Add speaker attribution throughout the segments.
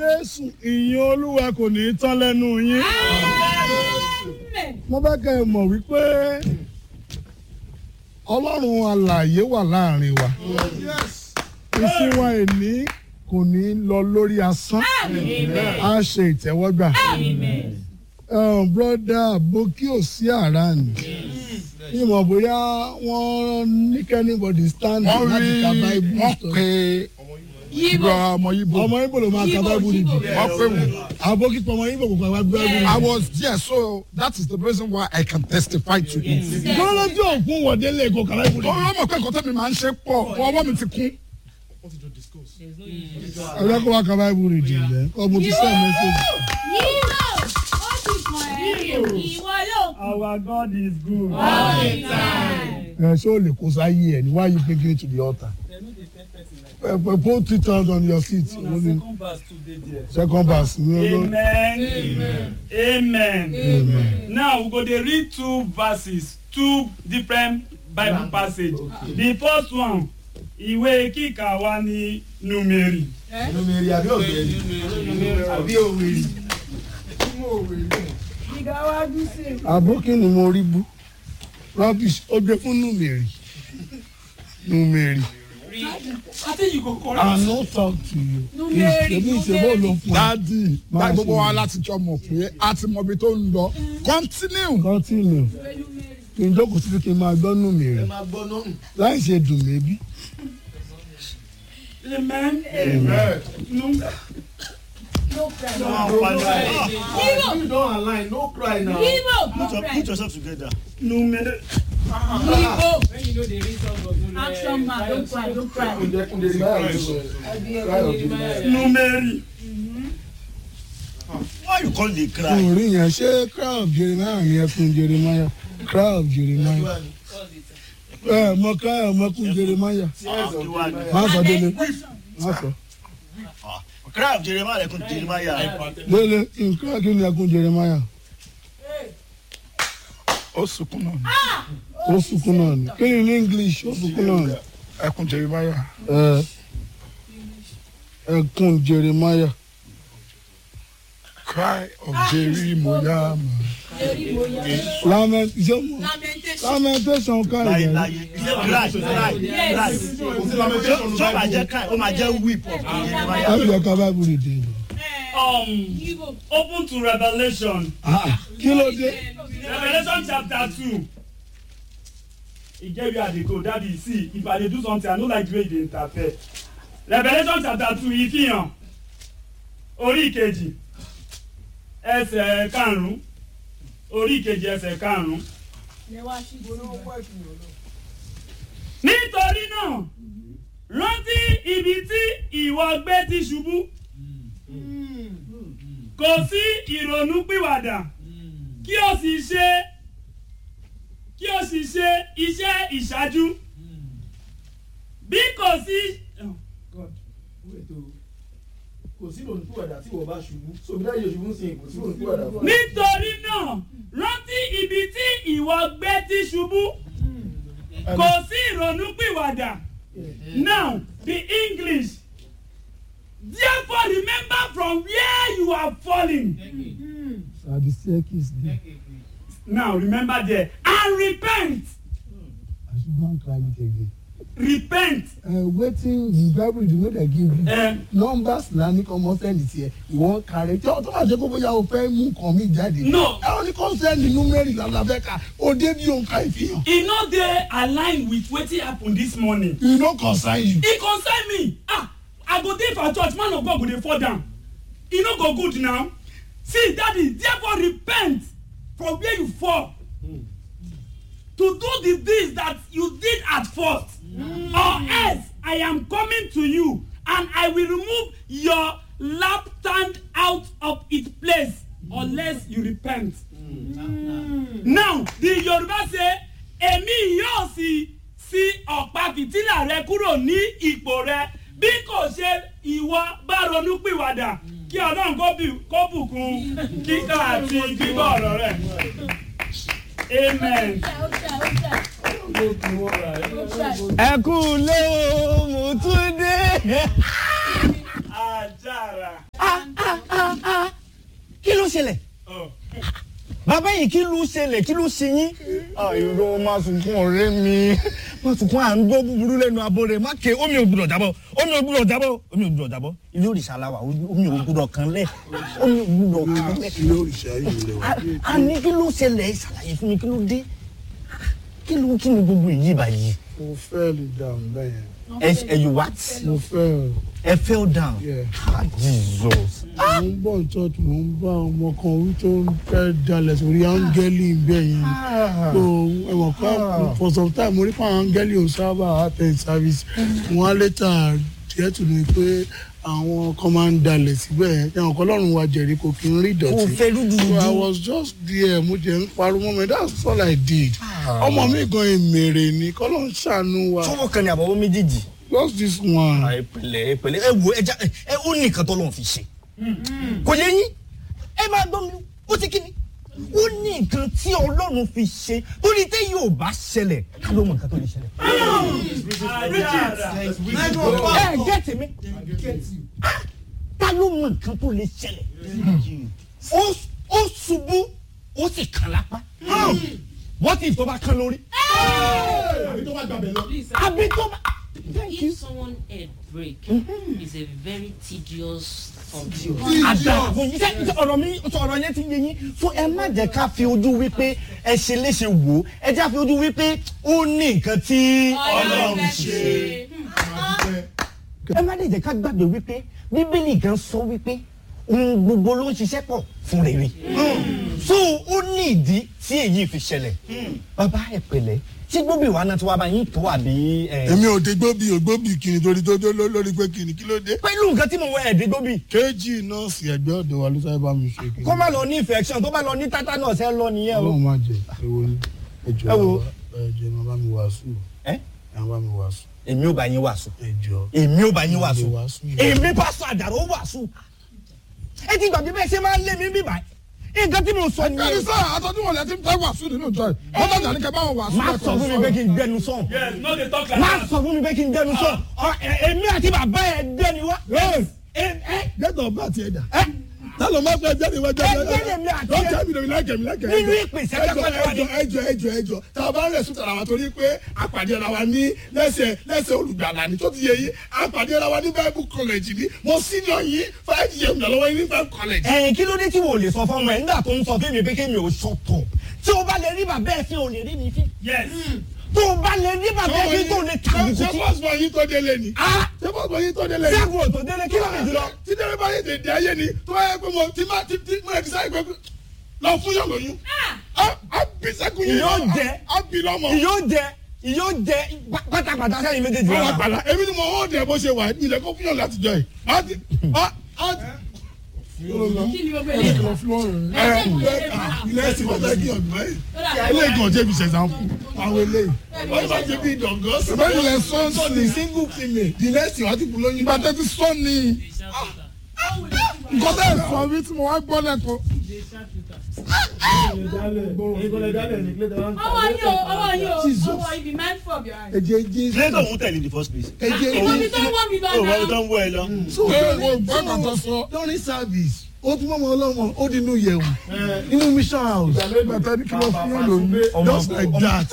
Speaker 1: Jésù ìyìn Olúwa kò ní í tán lẹ́nu yín. Mo fẹ́ kẹ́ ẹ mọ̀ wípé Ọlọ́run alààyè wà láàrin wa. Ìsìn wa èní kò ní lọ lórí asán. A ṣe ìtẹ́wọ́gbà. Broda Boki ò sí àràánì. Ìmọ̀ bóyá wọ́n ní kẹ́nìbọ̀dì stand
Speaker 2: wọ́n
Speaker 1: láti
Speaker 2: rí
Speaker 1: ka Bible
Speaker 2: wọ́n
Speaker 1: story.
Speaker 2: pe ìgbà ọmọ Yíbo
Speaker 1: Ọmọ Ibo ló máa ka Bible nìdí.
Speaker 2: wọ́n pè wọ́n.
Speaker 1: Àbókí pọ̀ ọmọ Ibo kò pa Bible nìdí.
Speaker 2: I was there so that is the reason why I can testify to it.
Speaker 1: Kọ́lọ́jọ́ òkun wọ̀dé lè kó kàrá ìbùdó.
Speaker 2: Ọ̀rọ̀ mọ̀ pé nǹkan tẹ́mi máa ń ṣe pọ̀ ọwọ́ mi ti kún.
Speaker 1: Ẹ̀rọ kó wá kàrá ìbùdó ìdí rẹ̀. Ọmọ ti sẹ́ mẹ́sẹ̀gì.
Speaker 3: Our God is good.
Speaker 1: Ẹ ṣé o lè kó sáyé ẹ̀ ní why you taking it to the altar? Ẹ pẹ̀ put it out on your seat.
Speaker 3: Na second verse today there.
Speaker 1: Second verse. ní olórí.
Speaker 3: Amen. Amen.
Speaker 1: Amen.
Speaker 3: Now we go dey read two verses, two different Bible passage. The first one, ìwé kíkà wa ni Númérì.
Speaker 4: Numeri àbí ògbẹ́ni àbí òwèrè.
Speaker 1: Àbókí ni mo rí bú. Rubbish ó gbé fún Númèrì. Númèrì. I no talk to you. Ìṣèlú ìṣèlú ló fún ẹ.
Speaker 2: Dádì
Speaker 1: Máa
Speaker 2: báyìí gbogbo
Speaker 1: ṣe.
Speaker 2: wa láti jọ mọ̀ pé a ti mọ ibi tó ń lọ. Continue.
Speaker 1: Continue. Kí n jókòó síbi kí n máa gbọ́ Númèrì.
Speaker 4: Ẹ máa gbọ́ náà.
Speaker 1: Láì ṣe dùn mébí.
Speaker 3: Amen. Nú-
Speaker 4: You don align no cry now.
Speaker 5: Put, your, put yourself together.
Speaker 3: Númérì.
Speaker 6: Action man, don't cry, don't cry.
Speaker 4: Kunde kunde rí báyà ló cry of the
Speaker 3: Númérì.
Speaker 5: Why you call the cry?
Speaker 1: Orí yẹn ṣé crowd Jeremiah ni ẹkún Jeremiah? Crowd Jeremiah. Ẹ mọ crowd ọmọkùn Jeremiah.
Speaker 5: Ah, the one.
Speaker 1: Má sọ délé. Má sọ.
Speaker 5: Ah, cry of Jeremiah like Jeremiah.
Speaker 1: Délé nǹkan kí ni ẹkún Jeremiah?
Speaker 2: Ó sunkún náà ni.
Speaker 1: Ó sunkún náà ni. Kí ni ní English? Ó sunkún náà ni.
Speaker 2: Ẹkún Jeremiah.
Speaker 1: Ẹ ẹkún Jeremiah.
Speaker 2: Cry of Jeremiah.
Speaker 1: Lament ṣé mo lamentation ká
Speaker 5: Láyé
Speaker 1: ìyẹn.
Speaker 5: láyé. He said cry, cry, cry. Ṣé ṣé ó máa jẹ́ cry? Ó máa jẹ́ weep of Jeremiah.
Speaker 1: Láti ẹ̀ka Bible read it.
Speaker 3: Um, open to Revelation.
Speaker 1: Kí ló dé?
Speaker 3: Revelation chapter two. E get where I dey go, daddy see if I dey do something I no like the way you dey interfere. Revelation chapter two ìfihàn orí ìkejì ẹsẹ̀ karùn-ún orí ìkejì ẹsẹ̀ karùn-ún. Nítorí náà rántí ibi tí ìwọ gbé ti ṣubú kò sí ìrònú pìwàdà kí o sì ṣe kí o sì ṣe iṣẹ́ ìṣáájú bí kò sí. Oh, God.
Speaker 4: Wait o. Kò sí ìrònú pìwàdà tí ìwọ bá ṣubú. So bí dáyé òṣùbù ń sìn kò sí ìrònú pìwàdà fún ẹ.
Speaker 3: nítorí náà rántí ibi tí ìwọ gbé ti ṣubú kò sí ìrònú pìwàdà now the English therefore remember from where you are falling
Speaker 1: Àbí staircase there.
Speaker 3: now remember there and repent
Speaker 1: I should go and cry it again.
Speaker 3: repent.
Speaker 1: Uh, wetin the bible dey wey dey give you.
Speaker 3: Eh,
Speaker 1: numbers la ní kọ́ mọ́ sẹ́ndì tiẹ̀ ìwọ́n kàrẹ́ tí ọ̀tọ́ bá jẹ́ kó bóyá o fẹ́ mú nǹkan mi jáde.
Speaker 3: No.
Speaker 1: ẹ ò ní kó sẹ́ndì númẹ́rì lálàbẹ́ ká o dé bí òǹkà ìfihàn.
Speaker 3: e no dey align with wetin happen this morning.
Speaker 1: e no concern you.
Speaker 3: e concern me ah i go dey for church man of god go dey fall down e no go good now see daddy therefore repent from where you fall to do the things that you did at first or else i am coming to you and i will remove your lap stand out of its place unless you repent. now the yoruba say èmi yóò sì sí ọ̀pá fìtílà rẹ kúrò ní ipò rẹ bí kò ṣe ìwọ bá ronú pìwàdà kí ọlọ́run kó bù- kó bùkún kíkà àti gbígbọ́ ọ̀rọ̀ rẹ̀ amen.
Speaker 7: ẹ kú lé o mo tún dé.
Speaker 3: àjàrà.
Speaker 5: ah, ah, ah, ah. kí ló ṣẹlẹ̀ bàbá yìí kí ló ṣẹlẹ̀ kí ló ṣe yín. ìró máa sunkún ọ̀rẹ́ mi máa sunkún à ń gbọ́ búburú lẹ́nu abo rẹ̀ má ké omi ò gbúdọ̀ jábọ̀ omi ò gbúdọ̀ jábọ̀ omi ò gbúdọ̀ jábọ̀ ilé òrìṣà la wà omi ò gbúdọ̀ kan lẹ̀ omi ò gbúdọ̀ kan lẹ̀.
Speaker 1: ilé òrìṣà yìí lè wá.
Speaker 5: a ní kí ló ṣẹlẹ̀ ṣàlàyé fún mi kí ló dé kí ló kí ni gbogbo èyí báyìí.
Speaker 1: mo fẹ́ lè dáhùn bẹ́ẹ̀
Speaker 5: ẹ ẹ you what
Speaker 1: yẹn mo fẹ́
Speaker 5: ẹ fell down
Speaker 1: Yeah.
Speaker 5: ah jesus
Speaker 1: mo ń bọ̀ ní church mo ń bá ọmọ kan orí tó ń fẹ́ dalẹ̀ sórí áńgẹ́lì bẹ́ẹ̀ yẹn so ẹ̀wọ̀n kan for some time mo rí fún áńgẹ́lì ò sábà attend service wọ́n á later díẹ̀ tù mí pé àwọn kan máa ń dalẹ̀ síbẹ̀ yẹn ẹ̀wọ̀n kan lọ́rùn wa jẹ̀rí kò kí n rí
Speaker 5: kò
Speaker 1: ìdọ̀tí.
Speaker 5: fẹ́ rúdurùdu.
Speaker 1: So I was just there mo jẹ ń pariwo mọ́ mi that's all I did ọmọ mi gan èmèrè ni kọ́lọ́ ń ṣàánú wa
Speaker 5: sọ́wọ́ kan ní àbọ̀wọ́ méjèèjì.
Speaker 1: just this one.
Speaker 5: ẹ pẹ̀lẹ́ ẹ pẹ̀lẹ́ ẹ wo ẹja ẹ ó ní nǹkan tó lọ́n fi ṣe kò yẹ yín ẹ máa gbọ́ mi ó ti kí ni ó ní nǹkan tí ọlọ́run fi ṣe torí tẹ́ yóò bá ṣẹlẹ̀ ká ló mọ nǹkan tó lè ṣẹlẹ̀. ẹ gẹ́tì mi ká ló mọ nǹkan tó lè ṣẹlẹ̀ ó ó ṣubú ó sì kàn lápá wọ́n ti tó bá kán lórí
Speaker 4: àbí tó bá gbàgbé lọ.
Speaker 5: àbí tó bá. Thank you.
Speaker 7: If someone head break is a very tedious something.
Speaker 5: àdàfo yìí ṣe ṣe ọ̀rọ̀ mi ṣe ọ̀rọ̀ yẹn ti yé yín so ẹ má jẹ́ ká fi ojú wípé ẹ ṣe léṣe wò ó ẹ jẹ́ ká fi ojú wípé ó ní nǹkan tí ọlọ́run ṣe. ẹ má lè jẹ́ ká gbàgbé wípé bíbélì gan sọ wípé ohun gbogbo ló ń ṣiṣẹ́ pọ̀ fún rere so ó ní ìdí tí èyí fi ṣẹlẹ̀ bàbá ẹ pẹ̀lẹ́ ṣé gbóbi ìwà náà tí wàá bá yín tó àbí. ẹ,
Speaker 1: èmi ò dé gbóbi ò gbóbi kìnnì torí tó dé ló- lórí pé kìnnì kí ló dé.
Speaker 5: pẹ̀lú nǹkan tí mo wọ ẹ̀ẹ́dẹ́ gbóbi
Speaker 1: kéjì nọ́ọ̀sì ẹgbẹ́ ọ̀dọ̀ wa ló sáré bá mi ṣe kìnnì.
Speaker 5: kó má lọ ní infection tó bá lọ ní tetanus ẹ lọ nìyẹn o.
Speaker 1: ọlọ́run má jẹ ewo ni ẹjọ́
Speaker 5: Ẹ wo.
Speaker 1: ẹjọ́ ẹ má bá mi wàásù
Speaker 5: ẹ
Speaker 1: ẹ má bá mi wàásù
Speaker 5: èmi ò bá yín wàásù
Speaker 1: ẹjọ́.
Speaker 5: èmi ò bá yín wàásù
Speaker 1: Mo lè wàásù yìí.
Speaker 5: èmi pásọ àdàrọ ó wàásù ẹ ti gbàgbé bẹ́ẹ̀ ṣe máa ń lé mi bí báyìí nǹkan tí mo sọ
Speaker 1: ẹni
Speaker 5: nìyẹn
Speaker 1: sọ àtọ́jú wọn lẹ́tí fẹ́ wàásù nínú ìjọ yìí wọ́n tọ́jà ní kẹ́ bá wọn wàásù
Speaker 5: má sọ fún mi pé kí n gbẹnu sọ̀n
Speaker 3: yes no dey talk like
Speaker 5: má
Speaker 3: that.
Speaker 5: sọ fún mi pé kí n gbẹnu sọ̀n Ọ, ẹ- èmi àti bàbá ẹ dẹni wá. ẹ ẹ
Speaker 1: gẹ́tọ̀ ọba àti ẹ̀dá
Speaker 5: ẹ
Speaker 1: tálọ̀ má fẹ́ jáde wá jáde
Speaker 5: Ẹ jẹ́ èmi àti ẹ.
Speaker 1: lọ́kẹ́ mi lómi láìkẹ́ mi láìkẹ́
Speaker 5: Nínú ìpèsè
Speaker 1: ẹjọ́
Speaker 5: kẹ́kọ̀ọ́ wa ni.
Speaker 1: ẹjọ́ ẹjọ́ ẹjọ́ ẹjọ́ tá a bá rẹ̀ sùn tàrà wa torí pé àpàdé ara wa ní lẹ́sẹ̀ lẹ́sẹ̀ olùgbàlà ni tó ti yẹ yín àpàdé ara wa ní bible college ni mo senior yín five years mi lọ́wọ́ yín ní bible college.
Speaker 5: ẹ kí ló dé tí wò lè sọ fún ọmọ ẹ nígbà tó ń sọ fún mi pé kémi ò sọtọ tí o bá lè rí bàbá ẹ fi ò lè rí mi fi
Speaker 3: yes
Speaker 5: tó o bá lè rí bàbá ẹ fi tó o lè tàbí
Speaker 1: ṣé
Speaker 5: kùtì.
Speaker 1: bọ́sùmọ̀ yín tó délé ni
Speaker 5: Ah!
Speaker 1: ṣé bọ́sùmọ̀ yín tó délé ni.
Speaker 5: sẹ́gun ò tó délé kí ló lè jùlọ.
Speaker 1: tí dẹ́rẹ́ bá yé tètè ayé ni tó bá yẹ pé mo ti máa ti ti mo yẹ ti sáyé pé lọ fún yàn lóyún. á á bí sẹ́kùn yín
Speaker 5: Yóò
Speaker 1: lọ,
Speaker 5: jẹ.
Speaker 1: á bí lọ́mọ.
Speaker 5: ìyó jẹ ìyó jẹ pátápátá sẹ́yìn méjèèjì
Speaker 1: àwọn
Speaker 5: náà.
Speaker 1: àgbàlá èmi ni mo hó dẹ̀ bó ṣe wà ilẹ̀ kó fún yàn láti jọ yìí. á ti á á ti.
Speaker 6: kí ni gbogbo eléyìí
Speaker 1: ẹ ẹ ilé ẹsìn wọn fẹ́ kí ọ̀gbìn báyìí. ilé ìgàn jẹ́ bí ṣẹ̀ṣà fún àwọn eléyìí. wọ́n bá jẹ́ bí ìdọ̀gọ́. ṣùgbọ́n ilẹ̀ sọ́ọ̀sì ni single female. ilé ẹsìn wa ti kú lóyún. ìgbà tẹ́tí sọ́ọ̀ ni nǹkan tẹ́ ẹ̀ sọ bí tí mo wá gbọ́ lẹ́kọ̀ọ́.
Speaker 6: ọwọ́ yín o ọwọ́ yín o ọwọ́ yín be mindful of your eyes.
Speaker 1: ẹ̀jẹ̀ jésù.
Speaker 5: lẹ́tọ̀ òun tẹ̀lé in the first place.
Speaker 1: ẹ̀jẹ̀
Speaker 6: ìwọ mi
Speaker 1: jésù.
Speaker 6: tó ń wọ́n mi lọ
Speaker 5: ó wọ́n tó
Speaker 6: náà.
Speaker 5: ń wọ ẹ lọ.
Speaker 1: so wo gbọ́dọ̀ tó sọ. during service ó tún mọ́mọ́ ọlọ́mọ ó di inú yẹ̀wù inú mission house. bàtà ní kí wọ́n fún yàn lóyún just like that.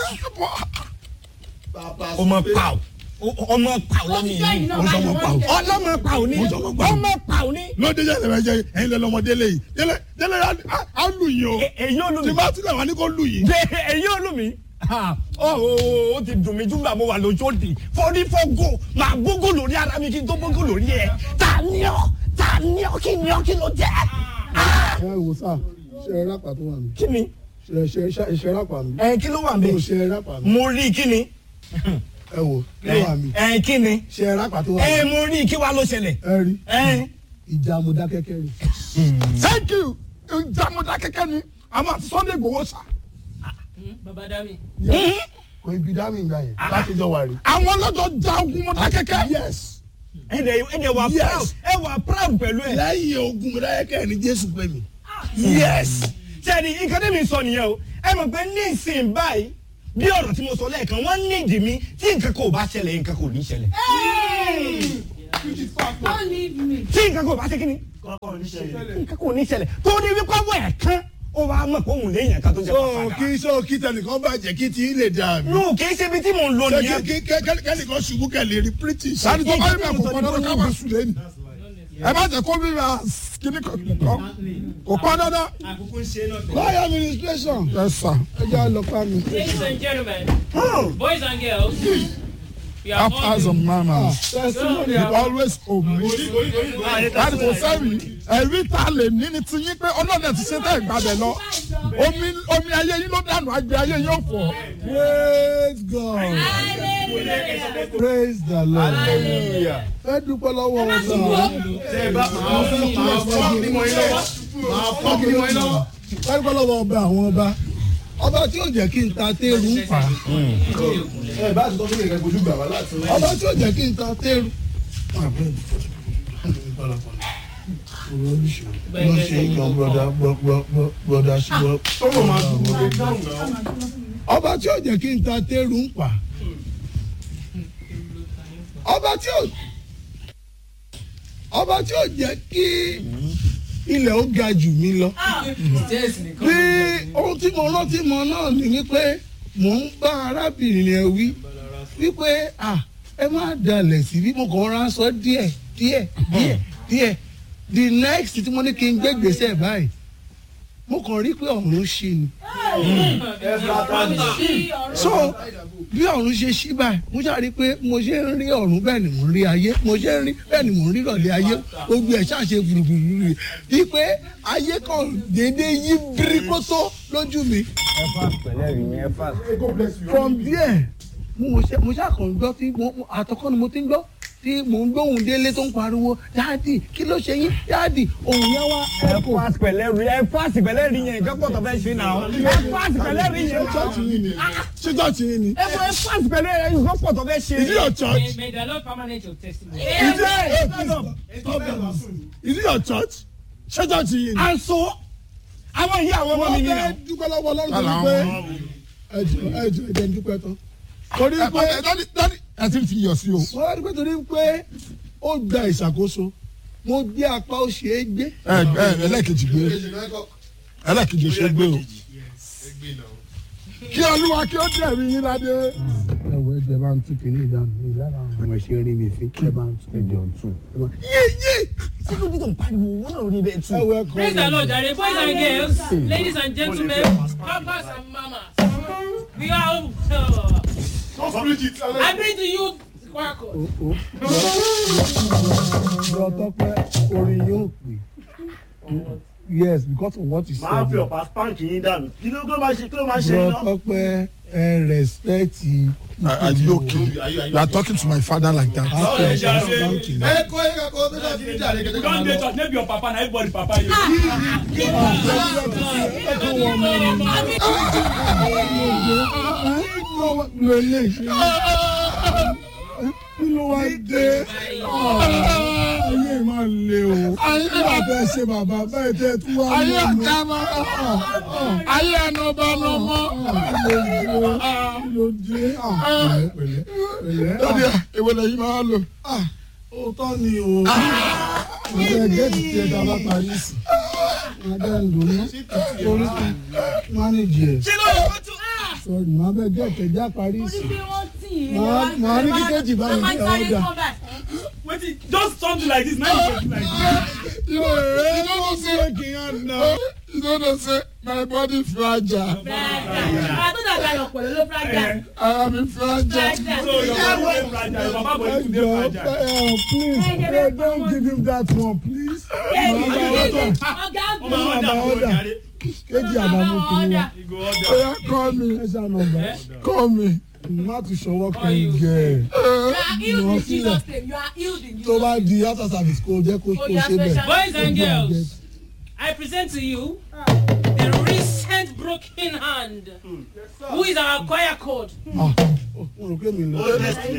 Speaker 5: ọmọ pàù ọmọ pàù
Speaker 6: ó
Speaker 5: lọ́mọ
Speaker 6: ti jẹ́
Speaker 5: yìí.
Speaker 6: ìnáwó
Speaker 1: Ó sọ ọmọ pàù.
Speaker 5: ọlọ́mọ pàù ni ọmọ pàù ni.
Speaker 1: lóde jẹ́ ìrẹ̀lẹ̀ jẹ́ ẹ̀yin lẹ́ lọ́mọ délé yìí délé délé á- á lù yín o.
Speaker 5: E- èyí ò lù
Speaker 1: tí
Speaker 5: mí.
Speaker 1: bá tilẹ̀ wá ní kó lù yín.
Speaker 5: Ṣé èyí ò lù mí. Ah, ó ó, ó ti dùn mí júgbà mo wà lójú òdì fọdí fọgò máa gbógò lórí ara mi kí n tó gbógò lórí ẹ ta ni ọ ta ni ọ kí ni ọ kí ló jẹ. Ah,
Speaker 1: ẹ wò sá ṣe ẹ rápà tó wà mí
Speaker 5: kí ni
Speaker 1: ṣe ṣe ṣe rápà mí
Speaker 5: ẹ kí ló wà mí.
Speaker 1: ṣe ẹ rápà mí
Speaker 5: mo rí kí ni.
Speaker 1: ẹ wò kí ló wà mí
Speaker 5: ẹ kí ni.
Speaker 1: ṣe ẹ rápà tó wà
Speaker 5: ẹ
Speaker 1: mí
Speaker 5: mo rí kí wàá ló ṣẹlẹ̀.
Speaker 1: ẹ rí
Speaker 5: ẹ
Speaker 1: ìjà mo dá kẹ́kẹ́ rí. thank you ìjà mo dá kẹ́kẹ́ ni àmọ́ àti sunday gbowó sá.
Speaker 7: baba dami.
Speaker 1: kò ibi dá mi ìgbà yẹn láti jọ wà rí. àwọn ọlọ́jọ́ ja ogun mo dá kẹ́kẹ́. yes.
Speaker 5: ẹ dẹ̀ ẹ dẹ̀ wà
Speaker 1: Yes.
Speaker 5: proud ẹ wà proud pẹ̀lú ẹ.
Speaker 1: lẹ́yìn ogun mo dá kẹ́kẹ́ ni jésù pè mí.
Speaker 5: yes. sẹ́ni nǹkan tẹ́mi sọ nìyẹn o ẹ mọ̀ pé ní ìsìn báyìí bí ọ̀rọ̀ tí mo sọ lẹ́ẹ̀kan wọ́n ní ìdí mi tí nǹkan kò bá ṣẹlẹ̀ nǹkan kò ní ṣẹlẹ̀.
Speaker 6: Don't leave me.
Speaker 5: tí nǹkan kò bá ṣe kí ni nǹkan kò ní ṣẹlẹ̀ tó ní wípé ọwọ́ ẹ̀ kan ó wàá mọ̀ pé òun léèyàn kan tó jẹ́
Speaker 1: so
Speaker 5: pàpàdà.
Speaker 1: kí so kí tẹnìkan bàjẹ́ kí tí lè dà mí.
Speaker 5: nù kì í ṣe ibi tí mò ń lọ
Speaker 1: ṣé
Speaker 5: nìyẹn.
Speaker 1: kí kí kẹ́nìkan ṣubú kẹ́lẹ́ rí british.
Speaker 2: sani tó bá yẹ bẹ kò pọn dandan ká máa sùn lẹ́nu ẹ bá jẹ kó bí ra kíní kan kọ kò pọn dandan.
Speaker 1: lọ́ọ̀yà administration
Speaker 2: ẹ sà
Speaker 1: ẹ jẹ́ àlọ́pàá mi.
Speaker 7: Ladies and gentlemen, boys and girls, we are
Speaker 2: have
Speaker 7: all
Speaker 2: eyes on manners
Speaker 1: testimony
Speaker 2: you always obey. láti kò sẹ́yìn ẹ̀rí ta lè ní ni ti yín pé ọlọ́dẹ ti ṣe tẹ́ ìgbàdẹ lọ omi omi ayé yín ló dànù àgbẹ̀ ayé yín ò fọ̀.
Speaker 1: praise god praise the lord ẹ dúpẹ́ lọ́wọ́ ọ̀sán. ẹ dúpẹ́ lọ́wọ́ ọba àwọn ọba ọba tí yóò jẹ́ kí n ta téèrú ń fà á.
Speaker 4: ẹ bá ti tọ́ fún ìrẹ́pọ̀ ojú gbà wá láti.
Speaker 1: ọba tí yóò jẹ́ kí n ta téèrú. lọ ṣe é yan broda broda ṣùgbọ́n. ọba tí yóò jẹ́ kí n ta téèrú ń fà á. ọba tí yóò ọba tí yóò jẹ́ kí ilẹ̀ ó ga jù mí lọ. bí ohun tí mo rántí mọ náà ni wípé mò ń bá arábìnrin yẹn wí wípé ah ẹ má dalẹ̀ sí bí mo kàn rán aṣọ díẹ̀ díẹ̀ díẹ̀ díẹ̀ the next tí mo ní kí n gbé gbèsè báyìí mo kàn rí pé ọ̀run ṣí ni so bí ọ̀run ṣe ṣí báyìí mo ṣáà rí pé mo ṣe ń rí ọ̀run bẹ́ẹ̀ ni mo ń rí ayé mo ṣe ń rí bẹ́ẹ̀ ni mo ń rí ìrọ̀lẹ́ ayé gbogbo ẹ̀ ṣáà ṣe gbùrùgbùrù bí pé ayé kan déédéé yí bíríkótó lójú mi from there mo ṣe mo ṣàkàn gbọ́ tí mo mo- àtọkọ́ ni mo ti ń gbọ́ tí mò ń gbóhùn délé tó ń pariwo dáàdì kí ló ṣe yín dáàdì òun yẹn wá
Speaker 5: ẹ
Speaker 1: ẹ̀kọ́.
Speaker 5: fásitì pẹ̀lẹ́ rí ẹ fásitì pẹ̀lẹ́ rí yẹn nǹkan pọ̀ tó fẹ́ ṣe náà ẹ fásitì pẹ̀lẹ́ rí yẹn
Speaker 1: ṣọ́ọ̀ṣì yìí ni ṣé ṣọ́ọ̀ṣì yìí ni
Speaker 5: ẹ fọ ẹ fásitì pẹ̀lẹ́ rí yẹn nǹkan pọ̀ tó fẹ́ ṣe.
Speaker 1: is it your church
Speaker 7: May, may the Lord permanent your testimony.
Speaker 1: is it is it your church ṣé ṣọ́ọ̀ṣì yìí ni.
Speaker 5: aṣọ àwọn ìyá àwọn ọmọ mi
Speaker 1: wọ́n
Speaker 5: nìyẹn.
Speaker 1: fẹ́ dúpẹ́ lọ́wọ́ ọlọ́run
Speaker 2: Kálá
Speaker 1: torí pé
Speaker 2: wọn.
Speaker 1: ẹjọ ẹjọ ẹjẹ ń dúpẹ́ tán torí
Speaker 2: ẹ
Speaker 1: pé
Speaker 2: ẹ dọ́ni dọ́ni ẹ ti fi yọ̀ sí o.
Speaker 1: wọ́n wá dúpẹ́ torí pé ó gba ìṣàkóso mo gbé apá ó ṣe é gbé.
Speaker 2: ẹ ẹ ẹlẹ́kejì gbé ẹlẹ́kejì ṣe gbé o. kí olúwa kí ó dẹ̀rí yín ládé.
Speaker 1: ẹwọ ẹjọ ẹ bá ń tún kínní ìdáhùn ní lára àwọn ọmọ ẹṣẹ rí mi fi ẹ bá ń tún ẹjọ ń tún. yéyé
Speaker 5: kí ló dé tó ń pariwo wọn náà rí bẹ́ẹ̀ tù.
Speaker 1: ẹwọ ẹkọ
Speaker 7: Praise the Lord, Jare. Boys and girls, ladies and gentlemen, papas and mamas. We are all. Uh, I bring to you Quackle.
Speaker 1: lọ tọpẹ orin yóò pè yes because of what you
Speaker 8: máa fi
Speaker 1: said
Speaker 8: ọ̀pá spank yín dànù kí ló kí ló máa ṣe kí ló máa ṣe
Speaker 1: lọ
Speaker 8: iná.
Speaker 1: tọpẹ ẹ respect
Speaker 2: are you okay you are talking to my father like that.
Speaker 1: after thank you.
Speaker 4: ẹ kọ́ ẹ kọ́ bí náà fi ní jàre
Speaker 3: you
Speaker 4: kẹ́kẹ́
Speaker 3: don dey church maybe your papa na everybody papa you.
Speaker 1: lo ilé iṣẹ́ kí ló wá dé ayé máa le o nígbà tẹ ṣe bàbá bẹ́ẹ̀ tẹ tún wá
Speaker 2: ayé
Speaker 1: lé mi.
Speaker 2: ọ̀gá ma ayé ẹnu ọba ọ̀nà ọmọ.
Speaker 1: kí ló dé pẹ̀lẹ́ pẹ̀lẹ́ pẹ̀lẹ́
Speaker 2: lórí ìwé lẹ́yìn máa lò.
Speaker 1: òótọ́ ni o ọ̀gá gẹ́tì tí ẹ dá bá parí sí adé ń lò ná torí mánéjì ẹ̀ sọ̀rọ̀ màá bẹ gẹ́tì ẹ̀ já parí sí Màá- màá ní kíkẹ́jì bá mi ní ọ̀dà.
Speaker 3: wetin just something like this na you go do like this.
Speaker 2: you know you know say you know know say my body fragile I am fragile.
Speaker 3: so your papa dey fragile your papa body too dey
Speaker 1: Ẹjọ
Speaker 3: fragile.
Speaker 1: ẹ please pray don't give him that one please.
Speaker 3: ọmọ ọjà kò jàre.
Speaker 1: Kéjì àbámu kìíní wa.
Speaker 3: you go order.
Speaker 2: oya call me
Speaker 1: Ẹ ṣá nọmba.
Speaker 2: call me.
Speaker 1: Má tún ṣọwọ́ kan gẹ̀. Tó bá di after service kó jẹ́ kó kó ṣe bẹ̀.
Speaker 7: Boys and girls, I present to you the recent broken hand. Who is our choir code?
Speaker 1: Mo rò pé mi lọ.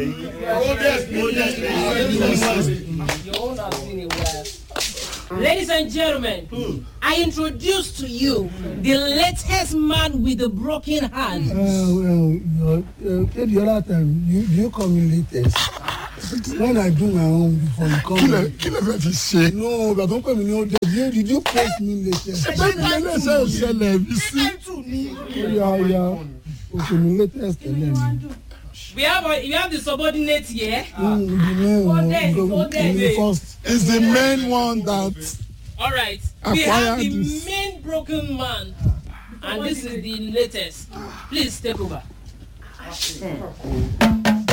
Speaker 7: Ladies and gentlemen, I introduce to you the latest man with the broken hand.
Speaker 1: Ẹ ẹ Kéde ọ̀la time you you come in latest. when i do my own before you come
Speaker 2: kí lẹ
Speaker 1: here.
Speaker 2: kí lẹ fẹ́ fi ṣe.
Speaker 1: no ìgbà tó ń pè mí ní ó dé you did you post me latest.
Speaker 2: bẹ́ẹ̀ ni ẹlẹ́sẹ̀ ìṣẹ̀lẹ̀ mi sí.
Speaker 1: ó yà ó yà oṣù mi latest tẹ́lẹ̀ mi.
Speaker 7: We have a, we have the subordinate here.
Speaker 1: Mm, the main
Speaker 6: there,
Speaker 1: one
Speaker 6: go
Speaker 1: the
Speaker 6: there.
Speaker 1: the first.
Speaker 2: is the main one that
Speaker 7: All right. We
Speaker 2: Acquire
Speaker 7: have the
Speaker 2: this.
Speaker 7: main broken man, and this is the latest. Please take over.